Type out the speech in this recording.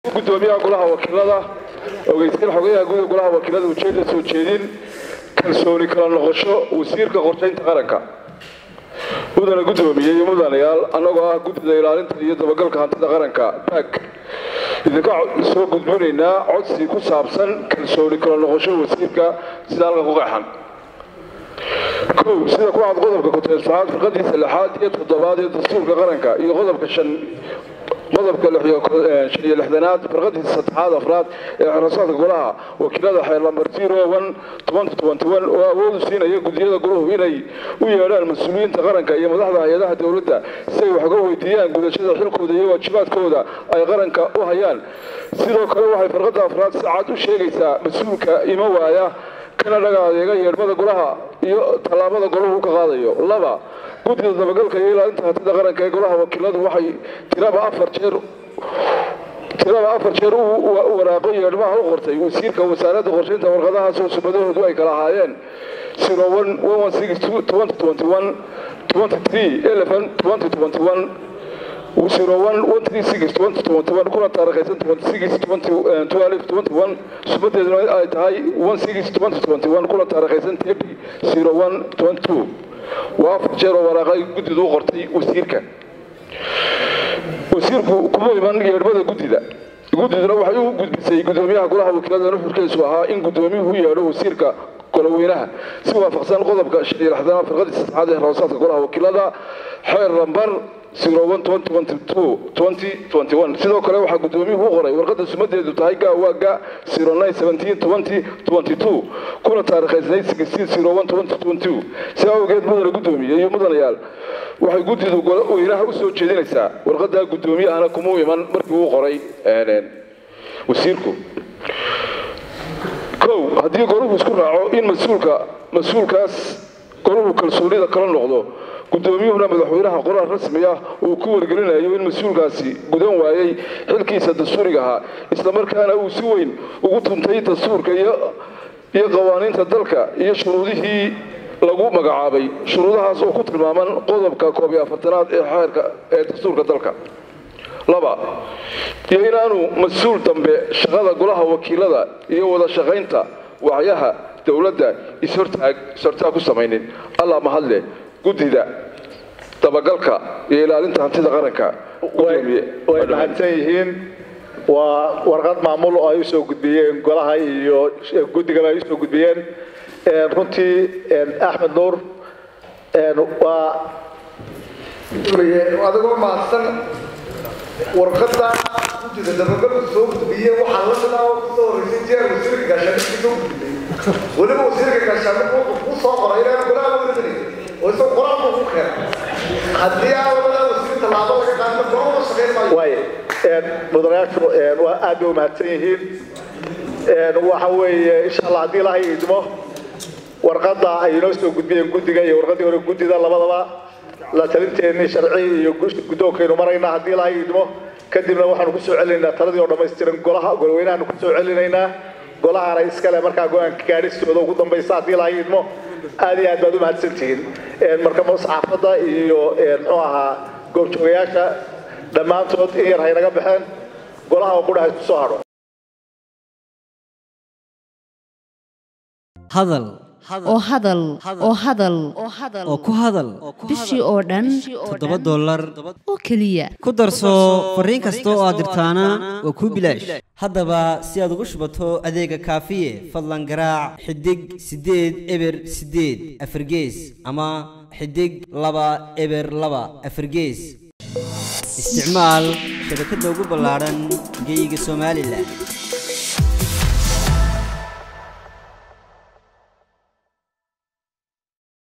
gudoomiyaha golaha wakiilada ogeysiin xogayaha guud golaha wakiilada ujeeda soo jeedin kalsooni kala noqosho wasiirka qorshaynta qaranka mudana gudoomiye iyo mudanayaal annagoo ah guddida ilaalinta iyo dabagalka hantida qaranka baak idinka soo gudbinaynaa codsi ku saabsan kalsooni kala noqosho wasiirka sida halka ku qeexan kow sida ku cad qodobka kuteesfaxaad firqadiisa lixaad iyo toddobaad ee dastuurka qaranka iyo qodobka shan qodobka shan iyo lixdanaad firqadiisa saddexaad afraad ee xirasaadka golaha wakiilada xeer lambar zero one tobanty twenty one oo awoodu siinaya gudiyada goluhu inay u yeedhaan mas-uuliyiinta qaranka iyo madaxda hay-adaha dowladda si ay wax uga weydiiyaan gudashada xilkooda iyo waajibaadkooda ay qaranka u hayaan sidoo kale waxay firqada afraad si cad u sheegaysaa mas-uulka ima waaya kana dhaga adeega yeedhmada golaha iyo tallaabada golahu ka qaadayo laba guddida dabagalka iyo ilaalinta hantida qaranka ee golaha wakiiladu waxay tiraba afar jeer tiraba afar jeer u waraaqo yeedhmaha u qortay wasiirka wasaaradda qorshaynta warqadahaas oo sumadahoodu ay kala ahaayeen zero one one one six twenty twenty one twenty three eleven twenty twenty one zero one one three six twenty twenty one kuna taarikhaysan twenty six twenty twelve twenty one sumadeeduna ay tahay one six twenty twenty one kuna taarikhaysan thirty zero one twenty two waa afar jeer oo waraaqay guddidu u qortay wasiirka wasiirku kuma iman yeedhmada guddida guddiduna waxay u gudbisay gudoomiyaha golaha wakiilada nuxurkiisu ahaa in gudoomiyuhu u yeedho wasiirka goloweynaha si waafaqsan qodobka shan iyo lixdanaad firqadii saddexaad ee rawsaadka golaha wakiilada xeer lambar sidoo kale waxaa gudoomiyuhu u qoray warqada sumadeedu tahay gawaaga kuna taarikhaysanay si awgeed mudana gudoomiye iyo mudanayaal waxay guddidu weynaha u soo jeedinaysaa warqadaa gudoomiyahana kumuu iman markii uu qoray wasiirku kow haddii goruhu isku raaco in mas-uulka mas-uulkaas goruhu kalsoonida kala noqdo gudoomiyuhuna madaxweynaha qoraal rasmi ah uu ku wargelinayo in mas-uulkaasi gudan waayey xilkiisa dastuuriga ahaa islamarkaana uu si weyn ugu tuntay dastuurka iyo qawaaniinta dalka iyo shuruudihii lagu magacaabay shuruudahaas oo ku tilmaaman qodobka koob iyo afartanaad ee xeerka ee dastuurka dalka laba iyo inaanu mas-uul dambe shaqada golaha wakiilada iyo wada shaqaynta wacyaha dowladda ishortaag ishortaag ku samaynin allah mahadle guddida dabagalka iyo ilaalinta hantida qaranka way mahadsan yihiin waa warqad maamul oo ay usoo gudbiyeen golaha iyo guddigaba ay usoo gudbiyeen runtii axmed nuur waa adigoo mahadsan warqada guddida dabagalku soo gudbiye waxaa la midaa oo kusoo horeysay jeer wasiirka gaashaandhigka soo gudbiyey weliba wasiirka gaashaandhigku wuxuu kuu soo qoray inaan golaha wargelin oo isagoo qoraalku ku keenay haddii aan labada wasiir tallaabo laga qaadna golama shaqayn maayo waay mudanayaashu waa aad bay umahadsan yihiin waxa weeye insha allah haddii ilahay idmo warqadda ay inoo soo gudbiyeen guddiga iyo warqaddii hore guddida labadaba la talinteennii sharci iyo guddoonkaynu maraynaa haddii ilahay idmo kadibna waxaanu ku soo celinaynaa taladii oo dhammaystiran golaha golweynahaanu ku soo celinaynaa golahana iskale markaa go-aanka gaadhistooda ugu dambaysa haddii ilahay idmo aad iyo aad baad u mahadsantihiin marka saxaafadda iyo muxuu ahaa goobjoogayaasha dhammaantood in yar haynaga baxeen golaha oo qudha isku soo hadho hadal oo hadal oo hadal oo ku hadal bishii oo dhan toddoba dollar oo keliya ku darso fariin kasta oo aad dirtaana waa kuu bilaash haddaba si aad ugu shubato adeega kaafiye fadlan garaac xidig siddeed eber siddeed afargees ama xidig laba eber laba afargees isticmaal shabakadda ugu ballaadhan geyga somalilan